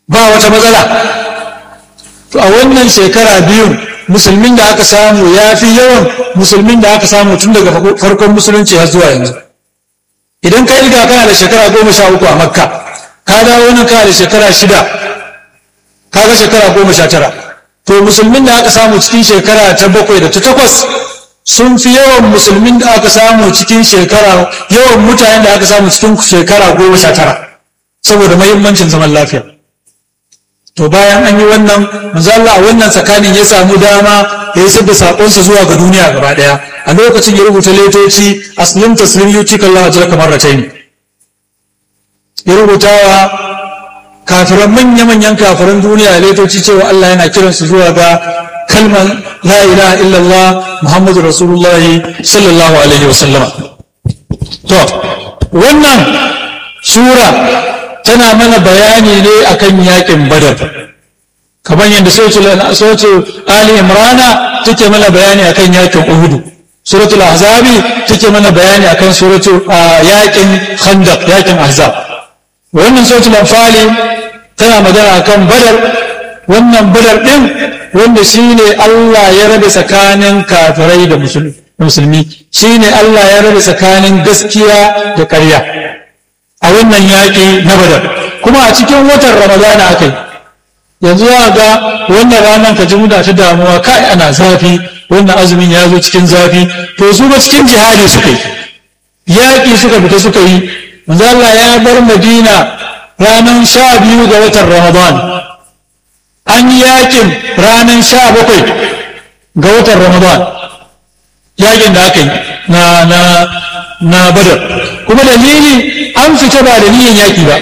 ba wata matsala to a wannan shekara biyun musulmin da aka samu ya fi yawan musulmin da aka samu tun daga farkon musulunci har zuwa yanzu idan ka ilga kana da shekara goma sha uku a makka ka dawo nan kana da shekara shida ka ga shekara goma sha tara to musulmin da aka samu cikin shekara ta bakwai da ta takwas sun fi yawan musulmin da aka samu cikin shekara yawan mutanen da aka samu cikin shekara goma sha tara saboda mahimmancin zaman lafiya to bayan an yi wannan manzo Allah a wannan tsakanin ya samu dama ya yi da sakonsa zuwa ga duniya gaba daya a lokacin ya rubuta letoci aslim taslim yuti kallahu ajraka marratayn ya rubuta wa kafiran manya-manyan kafiran duniya letoci cewa Allah yana kiransu zuwa ga kalmar la ilaha illallah muhammadu rasulullah sallallahu alaihi wasallama to wannan sura tana mana bayani ne akan yakin badar kamar yadda sautu ali imrana take mana bayani akan yakin uhudu suratul ahzabi take mana bayani akan suratu yakin khandaq yakin ahzab wannan sautul anfali tana magana akan badar wannan badar din wanda shine Allah ya rabe tsakanin kafirai da musulmi shine Allah ya rabe tsakanin gaskiya da ƙarya a wannan yaƙi na badar kuma a cikin watan ramadana aka yi yanzu za ga wannan ranar ka ji muna ta damuwa kai ana zafi wannan azumin ya zo cikin zafi to su ba cikin jihadi suka yi yaƙi suka fita suka yi manzo Allah ya bar Madina ranar sha biyu ga watan Ramadan an yi yaƙin ranar sha bakwai ga watan Ramadan yaƙin da aka yi na na na badar kuma dalili an fita ba da niyan yaƙi ba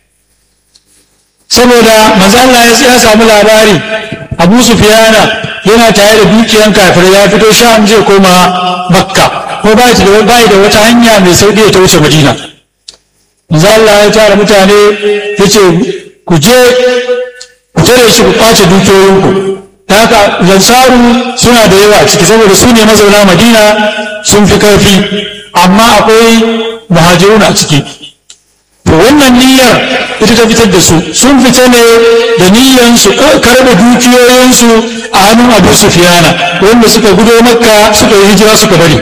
saboda manzo Allah ya samu labari Abu Sufyana yana tare da dukiyan kafirai ya fito Sham zai koma Makka ko bai da bai da wata hanya mai sauki ta wuce Madina manzo Allah ya tara mutane yace ku je ku tare shi ku kwace dukiyoyinku ta haka lansaru suna da yawa ciki saboda su ne mazauna Madina sun fi karfi amma akwai muhajirun a ciki to wannan niyyar ita ta fitar da su sun fita ne da niyyar su karɓe dukiyoyinsu a hannun abu sufiyana wanda suka gudo makka suka yi hijira suka bari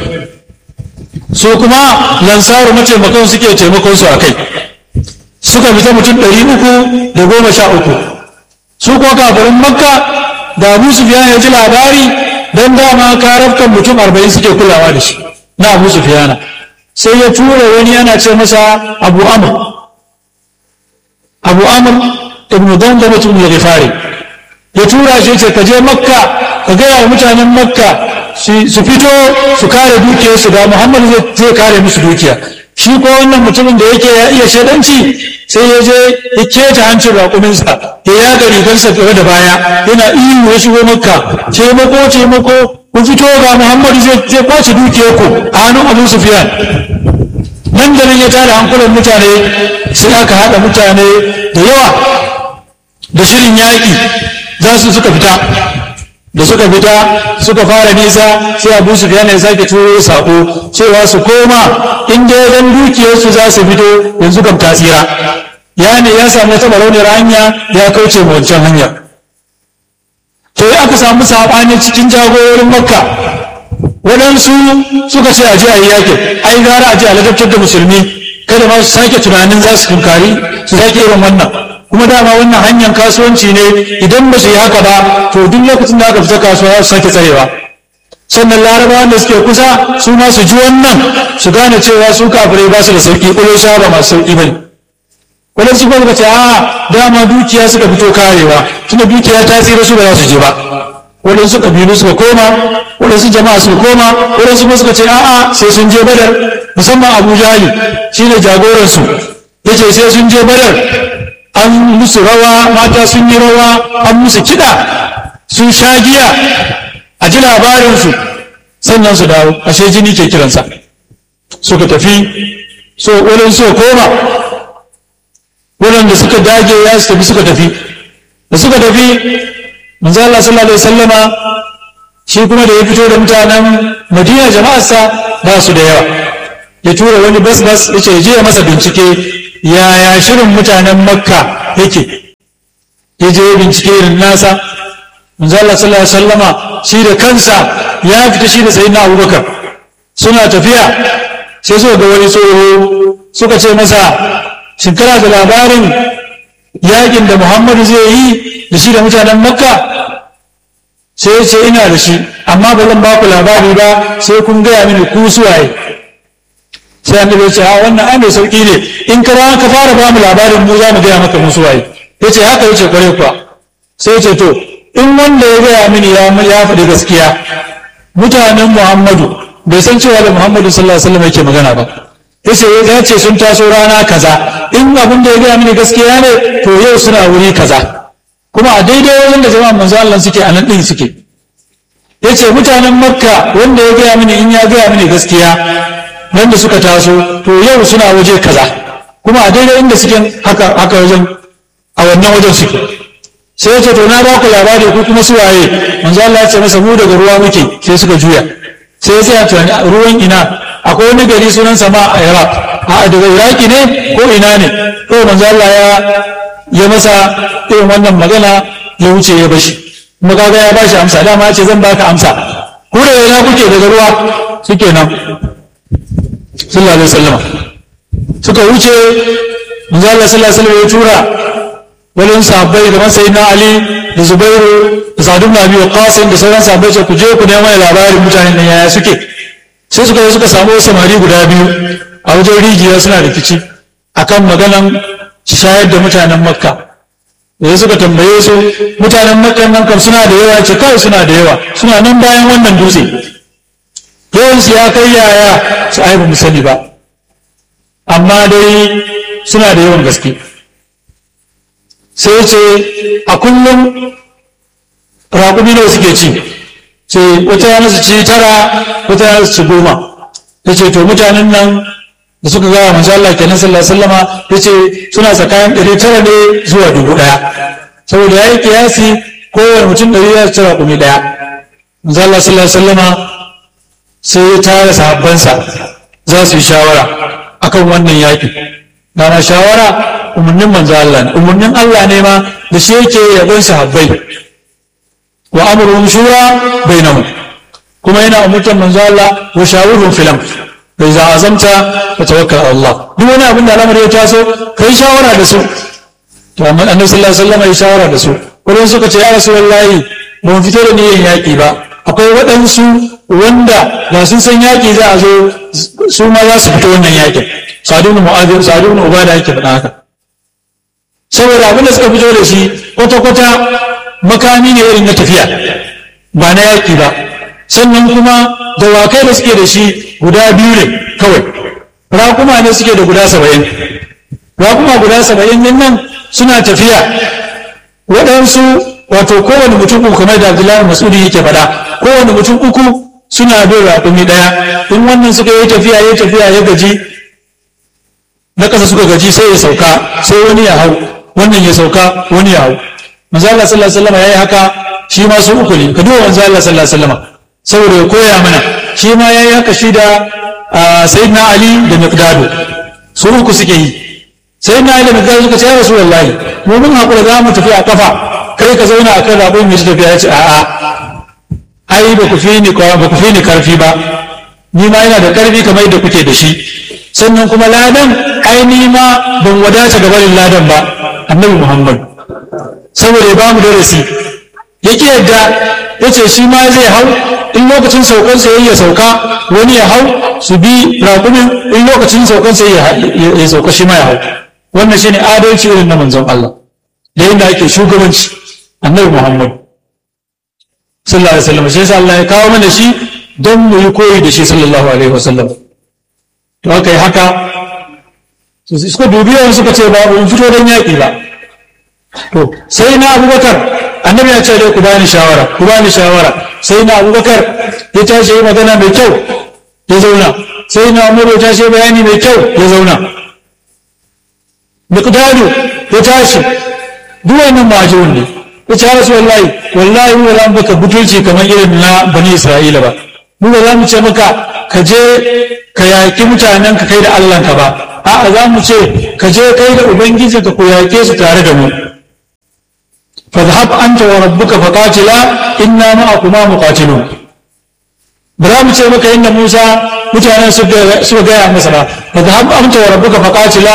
su kuma lansaru mataimakon suke taimakon su a kai suka fita mutum ɗari uku da goma sha uku su kuma kafirin makka da abu sufiyana ya ji labari don dama karafkan mutum arba'in suke kulawa da shi na abu sufiyana sai ya tura wani yana ce masa abu amur abu amur ibn dandam ibn ghifari ya tura shi ce ka je makka ka gaya wa mutanen makka su fito su kare dukiyarsu da muhammad zai kare musu dukiya shi ko wannan mutumin da yake ya iya shaidanci sai ya je ya keta hancin raƙuminsa ya yaga rigarsa gaba da baya yana ihu ya shigo makka taimako taimako ku fito ga muhammadu zai kwace dukiyarku a hannun abu sufiyan nan da nan ya tara hankulan mutane sai aka haɗa mutane da yawa da shirin yaƙi za su suka fita da suka fita suka fara nisa sai abu su ya sake turo sako cewa su koma in dai dan dukiyarsu za su fito yanzu kam ta tsira ya ne ya samu wata barauniyar hanya ya kauce ma wancan hanya to ya aka samu saɓani cikin jagororin makka waɗansu suka ce a je a yi yakin ai gara a je a ladabtar da musulmi kada ma su sake tunanin za su tunkari su sake irin wannan kuma dama wannan hanyar kasuwanci ne idan ba su yi haka ba to duk lokacin da aka fita kasuwa za su sake tsarewa sannan larabawan da suke kusa su ma su ji wannan su gane cewa su kafirai ba su da sauki ƙulo ba masu sauki bane waɗansu kuma ce a dama dukiya suka fito karewa tunda dukiya ta tsira su ba za su je ba waɗansu ƙabilu suka koma waɗansu jama'a suka koma waɗansu kuma suka ce a'a sai sun je badar musamman abu jahali shine jagoransu yace sai sun je badar an musu rawa mata sun yi rawa an musu kiɗa sun sha giya a ji labarinsu sannan su dawo ashe jini ke kiransa suka tafi so wurin so koma waɗanda suka dage ya su tafi suka tafi da suka tafi manzo Allah sallallahu alaihi wasallama shi kuma da ya fito da mutanen Madina jama'arsa ba su da yawa ya tura wani bas bas yace je ya masa bincike yaya shirin mutanen makka yake ya je bincike irin nasa manzo Allah sallallahu alaihi wasallama shi da kansa ya fita shi da sayyidina Abubakar suna tafiya sai suka ga wani tsoho suka ce masa shin kana da labarin yakin da Muhammadu zai yi da shi da mutanen Makka sai ya ce ina da shi amma ba zan ba ku labari ba sai kun gaya mini ku suwaye sai annabi ya ce a wannan ai mai sauki ne in ka ka fara ba mu labarin mu za mu gaya maka mu suwaye ya ce haka yace kware kuwa sai ya ce to in wanda ya gaya mini ya ya faɗi gaskiya mutanen Muhammadu bai san cewa da Muhammadu sallallahu alaihi wasallam yake magana ba yace ya ce sun taso rana kaza in abin da ya gaya mini gaskiya ne to yau suna wuri kaza kuma a daidai wajen da jama'an manzo Allah suke a nan din suke yace mutanen Makka wanda ya gaya mini in ya gaya mini gaskiya nan da suka taso to yau suna waje kaza kuma a daidai inda suke haka haka wajen a wannan wajen suke sai ya ce to na ba ku labari ko kuma suwaye manzo Allah ya ce masa mu daga ruwa muke sai suka juya sai ya ce tunani ruwan ina akwai wani gari sunan sama a Iraq a daga Iraki ne ko ina ne to manzo Allah ya ya masa irin wannan magana ya wuce ya bashi kuma kaga ya bashi amsa dama ya ce zan baka amsa ku da ina kuke daga ruwa suke nan sallallahu alaihi wasallam suka wuce manzo Allah sallallahu alaihi wasallam ya tura wani sahabbai da masai na Ali da Zubairu da Sa'd ibn Abi Waqqas da sauran sahabbai ce ku je ku nemo labarin mutanen nan yaya suke sai suka je suka samu samari guda biyu a wajen rijiya suna rikici akan maganan shayar da mutanen Makka da suka tambaye su mutanen Makka nan kam suna da yawa ce kawai suna da yawa suna nan bayan wannan dutse yawansu ya kai yaya su ai ba mu sani ba amma dai suna da yawan gaske sai ce a kullum raƙumi ne suke ci ce wata yana su ci tara wata yana su ci goma ya ce to mutanen nan da suka gawa manzo Allah kenan sallallahu alaihi wasallama ya ce suna tsakanin ɗari tara ne zuwa dubu ɗaya saboda ya yi kiyasi kowane mutum ɗari ya ci raƙumi ɗaya manzo Allah sallallahu alaihi wasallama sai ya tara sahabbansa za su yi shawara akan wannan yaƙi dana shawara umarnin manzo Allah ne umarnin Allah ne ma da shi yake yabon sahabbai wa amruhum shura bainahum kuma yana umurtar manzo Allah wa shawurhum fil amr bai za azamta fa tawakkal ala Allah duk wani abin da al'amari ya taso kai shawara da su to amma annabi sallallahu alaihi wasallam ya shawara da su wani suka ce ya rasulullahi ba mu fito da niyyar yaƙi ba akwai waɗansu wanda da sun san yaƙi za a zo su ma za su fito wannan yaƙin sadu ibn mu'adh sadu ibn ubada yake faɗa haka saboda abin da suka fito da shi kwata kwata makami ne irin na tafiya ba na yaƙi ba sannan kuma dawakai da suke da shi guda biyu ne kawai raƙuma ne suke da guda saba'in raƙuma guda saba'in din nan suna tafiya waɗansu wato kowane mutum uku kamar da abdullahi masudi yake faɗa kowane mutum uku suna bin raƙumi ɗaya in wannan suka yi tafiya ya tafiya ya gaji na ƙasa suka gaji sai ya sauka sai wani ya hau wannan ya sauka wani ya hau manzo Allah sallallahu alaihi wasallam yayi haka shi ma su uku ne ka duba manzo Allah sallallahu alaihi wasallam saboda ya koya mana shi ma yayi haka shi da sayyidina Ali da Miqdad su uku suke yi sayyidina Ali da Miqdad suka ce ya rasulullahi mu mun hakura za mu tafi a kafa kai ka zauna a kan rabon mai tafiya ya ce a'a ai ba ku fi ni ba ku fi ni karfi ba ni ma yana da karfi kamar yadda kuke da shi sannan kuma ladan ai ni ma ban wadata ga barin ladan ba annabi muhammad saboda ya ba mu darasi yake yadda ya ce shi ma zai hau in lokacin saukan sai ya sauka wani ya hau su bi raƙumin in lokacin saukan sai ya sauka shi ma ya hau wannan shine adalci irin na manzon Allah da yadda ake shugabanci annabi muhammad sallallahu alaihi wasallam sai Allah ya kawo mana shi don mu yi koyi da shi sallallahu alaihi wasallam to aka yi haka suka dubi yawan suka ce ba mu fito don yaƙi ba to sai na abubakar annabi ya ce dai ku bani shawara ku bani shawara sai na abubakar ya tashi yi magana mai kyau ya zauna sai na umaru ya tashi bayani mai kyau ya zauna miqdadu ya tashi duk wannan majun ne ya ce rasu wallahi wallahi mu za mu baka butulci kamar irin na bani isra'ila ba mu ba za mu ce maka ka je ka yaƙi mutanen ka kai da allah ka ba a'a za mu ce ka je kai da ubangiji ka ku yaƙe su tare da mu fadhhab anta wa rabbuka faqatila inna ma'akuma muqatilun ba za mu ce maka inda Musa mutanen suka gaya masa ba fadhhab anta wa rabbuka faqatila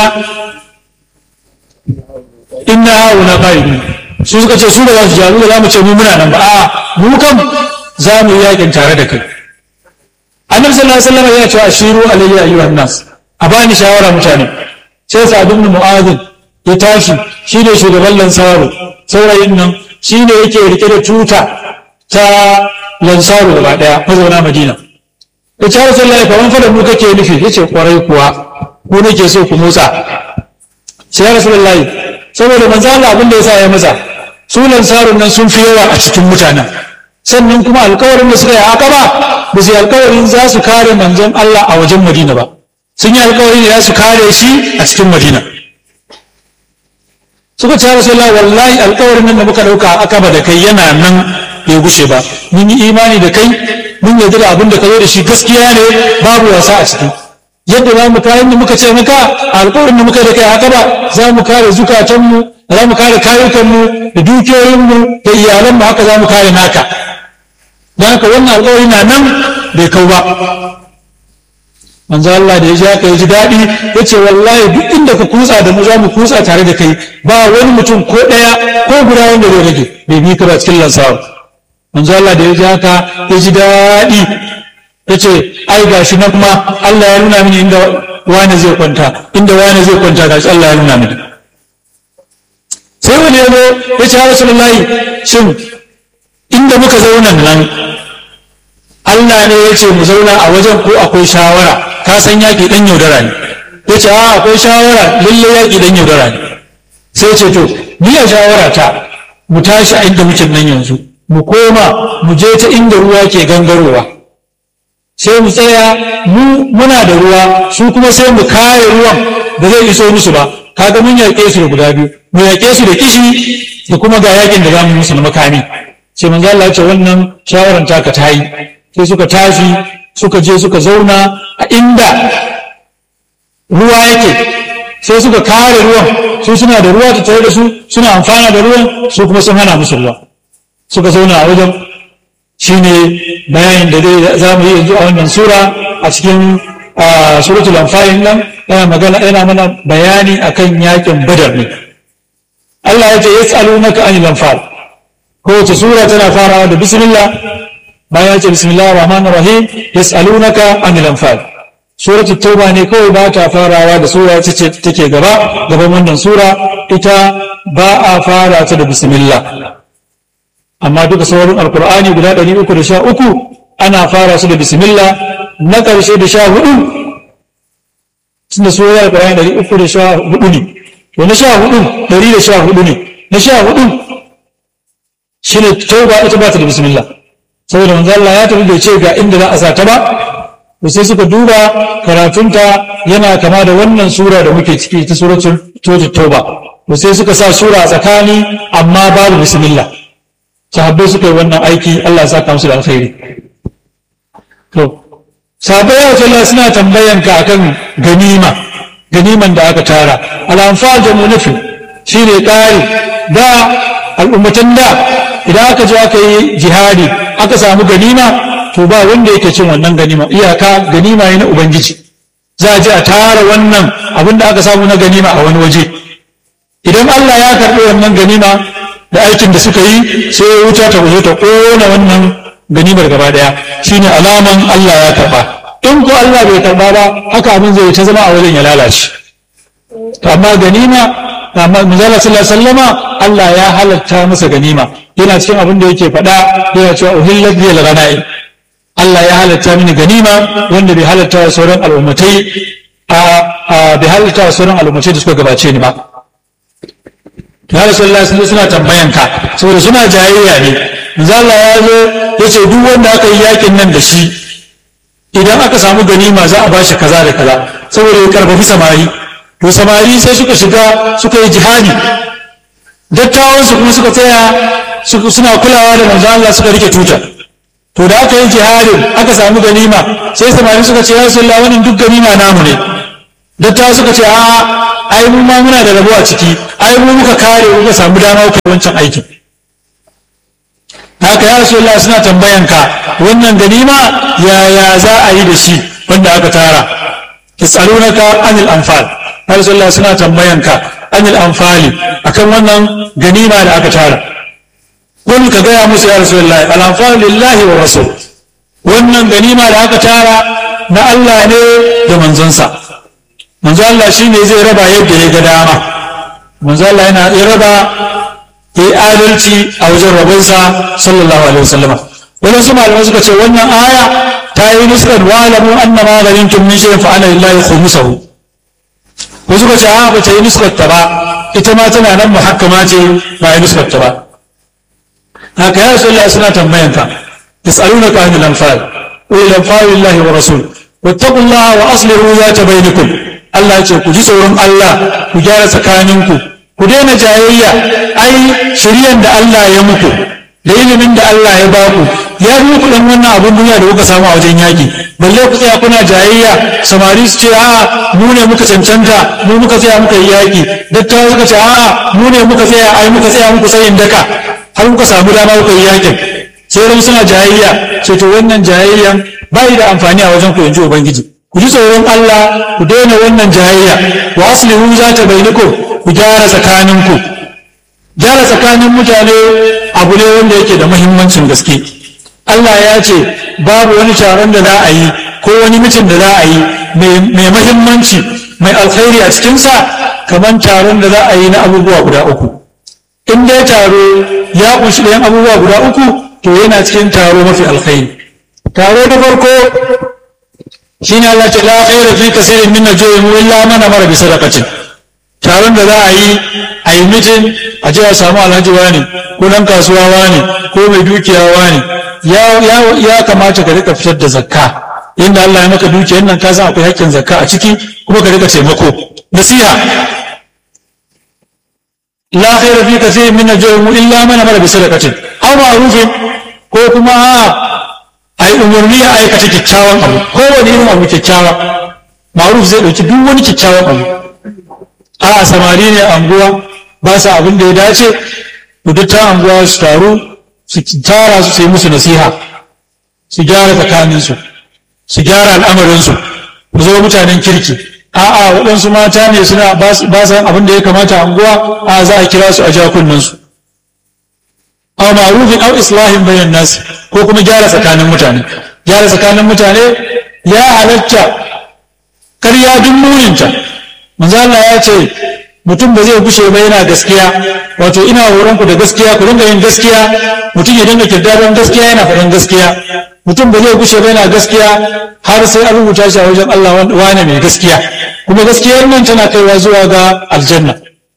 inna hauna qa'idun su suka ce su ba za su jaru ba za mu ce mu muna nan ba a mu kam za mu yi yakin tare da kai annabi sallallahu alaihi wasallam ya ce ashiru alayya ayyuhan nas a bani shawara mutane sai sa ibn mu'adh ya tashi shi ne shugaban lansaru saurayin nan shi ne yake rike da tuta ta lansaru gaba daya mazauna madina ya ce rasulullahi fa wani fada mu kake nufi yace kwarai kuwa ku nake so ku motsa sai ya rasulullahi saboda manzo Allah abin da yasa ya masa su lansarun nan sun fi yawa a cikin mutanen sannan kuma alkawarin da suka yi haka ba ba su yi alkawarin za su kare manzon Allah a wajen Madina ba sun yi alkawarin da za su kare shi a cikin Madina suka ce Rasulullah wallahi alkawarin nan da muka dauka a akaba da kai yana nan bai gushe ba mun yi imani da kai mun yarda da abin da ka zo da shi gaskiya ne babu wasa a ciki yadda za mu kare da muka ce maka alkawarin da muka da kai haka ba za mu kare zukatanmu za mu kare kayukanmu da dukiyoyinmu da iyalanmu haka za mu kare naka don haka wannan alkawari na nan bai kau ba manzo Allah da ya ji haka ya ji daɗi ya ce wallahi duk inda ka kutsa da mu za mu kutsa tare da kai ba wani mutum ko ɗaya ko guda wanda zai rage bai bi ka ba cikin lansawa manzo Allah da ya ji haka ya ji daɗi ya ce ai gashi nan ma Allah ya nuna mini inda wani zai kwanta inda wani zai kwanta gashi Allah ya nuna mini sai wani ya zo ya ce rasulullahi shin inda muka zauna nan Allah ne ya ce mu zauna a wajen ko akwai shawara ka san yaƙi ɗan yaudara ne ya ce a akwai shawara lalle yaƙi ɗan yaudara ne sai ce to ni a shawara ta mu tashi a inda muke nan yanzu mu koma mu je ta inda ruwa ke gangarowa sai mu tsaya mu muna da ruwa su kuma sai mu kare ruwan da zai iso musu ba kaga mun yaƙe su da guda biyu mu yaƙe su da kishi da kuma ga yaƙin da za mu musu na makami sai manzo Allah ya ce wannan shawaran taka ta yi sai suka tashi suka je suka zauna a inda ruwa yake sai suka kare ruwan su suna da ruwa ta tare da su suna amfana da ruwan su kuma sun hana musu ruwa suka zauna a wajen shine bayanin da dai za mu yi yanzu a wannan sura a cikin suratul anfal nan yana magana yana mana bayani akan yakin badar ne Allah ya ce yas'alunaka anil anfal kowace sura tana farawa da bismillah bayan ya ce bismillahir rahmanir rahim yas'alunaka anil anfal suratul tauba ne kawai ba ta farawa da sura ce take gaba gaban wannan sura ita ba a fara ta da bismillah amma duka sauran alkur'ani guda 313 ana fara su da bismillah na ƙarshe da sha hudu tun da sura alkur'ani 314 ne to na sha hudu 114 ne na sha hudu shine tauba ita ba ta da bismillah saboda manzo Allah ya tafi da ce ga inda za a sa ta ba to sai suka duba karatunta yana kama da wannan sura da muke ciki ta suratul tauba to sai suka sa sura a tsakani amma babu bismillah sahabbai suka yi wannan aiki Allah ya saka musu da alkhairi to sahabbai ya ce suna tambayan ka akan ganima ganiman da aka tara al-anfal jamu nafi shine ƙari da al'ummatan da idan aka je aka yi jihadi aka samu ganima to ba wanda yake cin wannan ganima iyaka ganima ne na ubangiji za a je a tara wannan abin da aka samu na ganima a wani waje idan Allah ya karɓi wannan ganima da aikin da suka yi sai ya wuta ta zo ta ƙona wannan ganimar gaba ɗaya shine alaman Allah ya karɓa in ko Allah bai karɓa ba haka abin zai ta zama a wajen ya lalace to amma ganima amma manzala sallallahu alaihi wasallama Allah ya halatta masa ganima yana cikin abin da yake faɗa yana cewa uhillat bil ghanaim Allah ya halatta mini ganima wanda bai halatta wa sauran al'ummatai a bai halatta wa sauran al'ummatai da suka gabace ni ba ya rasulullah sun suna tambayan ka saboda suna jayayya ne manzo Allah ya zo ya ce duk wanda aka yi yakin nan da shi idan aka samu ganima za a ba shi kaza da kaza saboda ya karfafi samari to samari sai suka shiga suka yi jihadi dattawan su kuma suka tsaya suna kulawa da manzo Allah suka rike tuta to da aka yi jihadin aka samu ganima sai samari suka ce ya rasulullah wannan duk ganima namu ne dattawa suka ce a'a ai mu ma muna da rabo a ciki ai mu muka kare muka samu dama ku wancan aikin haka ya rasulullah suna tambayan ka wannan ganima yaya za a yi da shi wanda aka tara yasalunaka anil anfal ya rasulullah suna tambayan ka anil anfali akan wannan ganima da aka tara kun ka gaya musu ya rasulullah al anfal lillahi wa rasul wannan ganima da aka tara na Allah ne da manzonsa manzo Allah shine zai raba yadda ya ga dama manzo Allah yana ya raba ya yi adalci a wajen rabonsa sallallahu alaihi wasallama wadansu malamai suka ce wannan aya ta yi nusran wa alamu anna ma ghanimtum min shay'in fa ana lillahi khumsuhu ko suka ce a ba ta yi nusrat ta ba ita ma tana nan muhakkama ce ba yi nusrat ta ba haka ya rasulullah suna tambayan ka yas'alunaka anil anfal qul anfal lillahi wa rasul wattaqullaha wa aslihu zata bainakum Allah ya ce ku ji tsoron Allah ku gyara tsakaninku ku daina jayayya ai shiryan da Allah ya muku da ilimin da Allah ya baku ya bi muku dan wannan abun duniya da kuka samu a wajen yaki balle ku tsaya kuna jayayya samari su ce a'a mu ne muka cancanta mu muka tsaya muka yi yaki dattawa suka ce a'a mu ne muka tsaya ai muka tsaya muku tsayin daka har muka samu dama kuka yi yakin sai ran suna jayayya ce to wannan jayayyan bai da amfani a wajen ku yanzu ubangiji ku ji tsoron Allah ku daina wannan jayayya wa aslihu zata bainakum ku gyara tsakaninku gyara tsakanin mutane abu ne wanda yake da muhimmancin gaske Allah ya ce babu wani taron da za a yi ko wani mitin da za a yi mai muhimmanci mai alkhairi a cikinsa kamar taron da za a yi na abubuwa guda uku in dai taro ya kunshi ɗayan abubuwa guda uku to yana cikin taro mafi alkhairi taro na farko shine Allah ce la khaira fi kasirin min najwihim illa man amara bi sadaqatin taron da za a yi a yi mitin a ce a samu alhaji wani ko dan kasuwa wani ko mai dukiya wani ya kamata ka rika fitar da zakka inda Allah ya maka dukiyar nan ka san akwai hakkin zakka a ciki kuma ka rika taimako nasiha la khaira fi kathirin min najwihim illa man amara bi sadaqatin aw ma'rufin ko kuma a yi umarni a aikata kyakkyawan abu kowane irin abu kyakkyawa ma'ruf zai dauki duk wani kyakkyawan abu a samari ne anguwa ba sa abin da ya dace ta anguwa su taru su tara su sai musu nasiha su gyara tsakaninsu su gyara al'amarinsu su zama mutanen kirki a'a waɗansu mata ne suna ba sa abin da ya kamata anguwa a za a kira su a jakunansu aw ma'rufin aw islahin bainan nas ko kuma gyara tsakanin mutane gyara tsakanin mutane ya halatta karya duk muninta manzo Allah ya ce mutum ba zai gushe ba yana gaskiya wato ina horon ku da gaskiya ku dinga yin gaskiya mutum ya dinga kirdadan gaskiya yana faɗin gaskiya mutum ba zai gushe ba yana gaskiya har sai an rubuta shi a wajen Allah wane mai gaskiya kuma gaskiyar nan tana kaiwa zuwa ga aljanna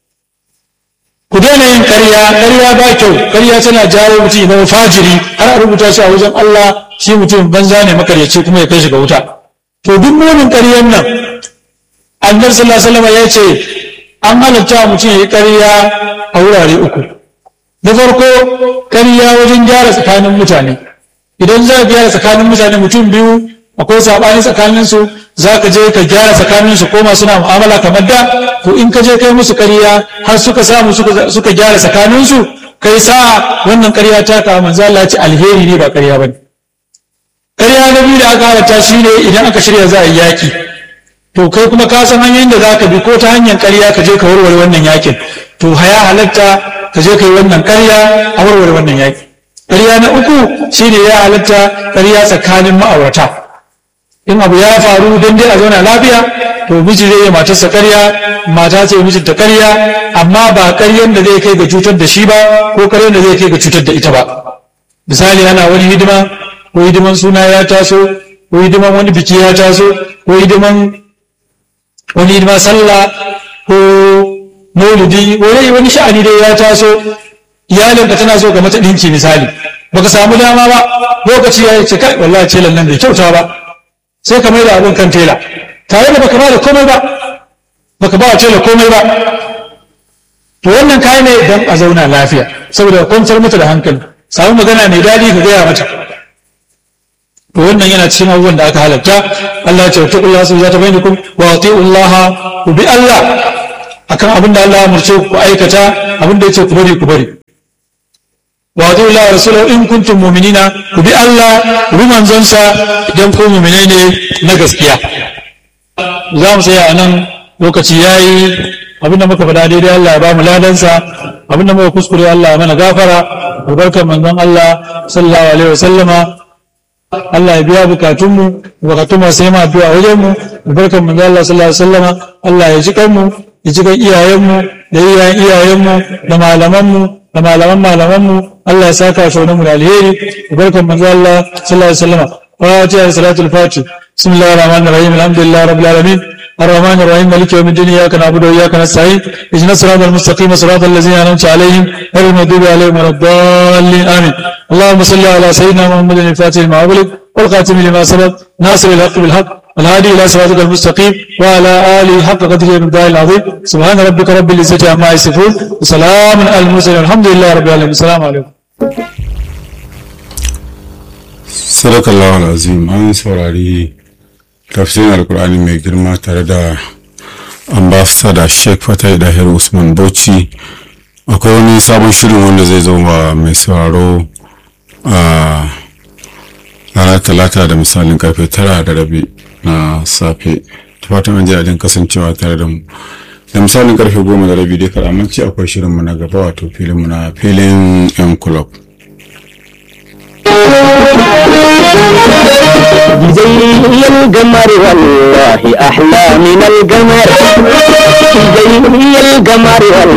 ku daina yin ƙarya ƙarya ba kyau ƙarya tana jawo mutum ya zama fajiri har a rubuta shi a wajen Allah shi mutum banza ne makaryaci kuma ya kai shi ga wuta to duk munin ƙaryan nan annabi sallallahu alaihi wasallam ya ce an halatta mutum ya yi ƙarya a wurare uku na farko ƙarya wajen gyara tsakanin mutane idan za ka gyara tsakanin mutane mutum biyu akwai saɓani tsakanin su za ka je ka gyara tsakanin su koma suna mu'amala kamar da to in ka je kai musu ƙarya har suka samu suka gyara tsakanin su kai sa wannan ƙarya ta ka manzo Allah ce alheri ne ba ƙarya bane ƙarya na biyu da aka halatta shine idan aka shirya za a yi yaki to kai kuma ka san hanyoyin da za ka bi ko ta hanyar ƙarya ka je ka warware wannan yakin to haya halatta ka je ka yi wannan ƙarya a warware wannan yaki ƙarya na uku shine ya halatta ƙarya tsakanin ma'aurata in abu ya faru don dai a zauna lafiya to miji zai yi matarsa ƙarya mata ce mijinta ƙarya amma ba ƙaryan da zai kai ga cutar da shi ba ko ƙaryan da zai kai ga cutar da ita ba misali ana wani hidima ko hidiman suna ya taso ko hidiman wani biki ya taso ko hidiman wani hidima sallah ko maulidi wani wani sha'ani dai ya taso iyalinka tana so ka mata ɗinki misali baka samu dama ba lokaci ya ce kai wallahi ce nan bai kyauta ba sai ka maida abin kan tela tare da baka ba da komai ba baka ba wa tela komai ba to wannan kayan ne don a zauna lafiya saboda kwantar mata da hankali samu magana mai daɗi ka gaya mata to wannan yana cikin abubuwan da aka halatta Allah ya ce ta kullu su zata bainakum wa Allah ku bi Allah akan abin da Allah ya murce ku aikata abin da yace ku bari ku bari wa adu Allah rasulahu in kuntum mu'minina ku bi Allah ku bi manzonsa idan ku mu'minai ne na gaskiya za mu tsaya a nan lokaci yayi abinda muka faɗa daidai Allah ya ba mu ladansa abinda muka kuskure Allah ya mana gafara albarkar manzon Allah sallallahu alaihi wasallama Allah ya biya bukatunmu bukatun masu yi ma addu'a wajen mu albarkar manzon Allah sallallahu alaihi wasallama Allah ya ji kanmu ya ji kan iyayenmu da iyayen iyayenmu da malamanmu da malaman malamanmu Allah ya saka shi mu da alheri albarkar manzon Allah sallallahu alaihi wasallama fatiha salatul fatih bismillahir rahmanir rahim alhamdulillahi rabbil alamin الرحمن الرحيم مالك يوم الدين اياك نعبد واياك نستعين اهدنا الصراط المستقيم صراط الذين انعمت عليهم غير المغضوب عليهم ولا الضالين امين اللهم صل على سيدنا محمد الفاتح لما اغلق والخاتم لما سبق ناصر الحق بالحق الهادي الى صراطك المستقيم وعلى اله حق قدره ومقداره العظيم سبحان ربك رب العزه عما يصفون وسلام على المرسلين الحمد لله رب العالمين السلام عليكم sadakallahu alazim an saurari tafsirin alkur'ani mai girma tare da ambasada sheikh fatai dahir usman bauchi akwai wani sabon shirin wanda zai zama mai sauraro a ranar talata da misalin karfe tara da rabi na safe ta fatan an ji daɗin kasancewa tare da mu da misalin karfe goma da rabi dai karamanci akwai shirinmu na gaba wato filinmu na filin yan club زي القمر والله أحلى من القمر زي القمر والله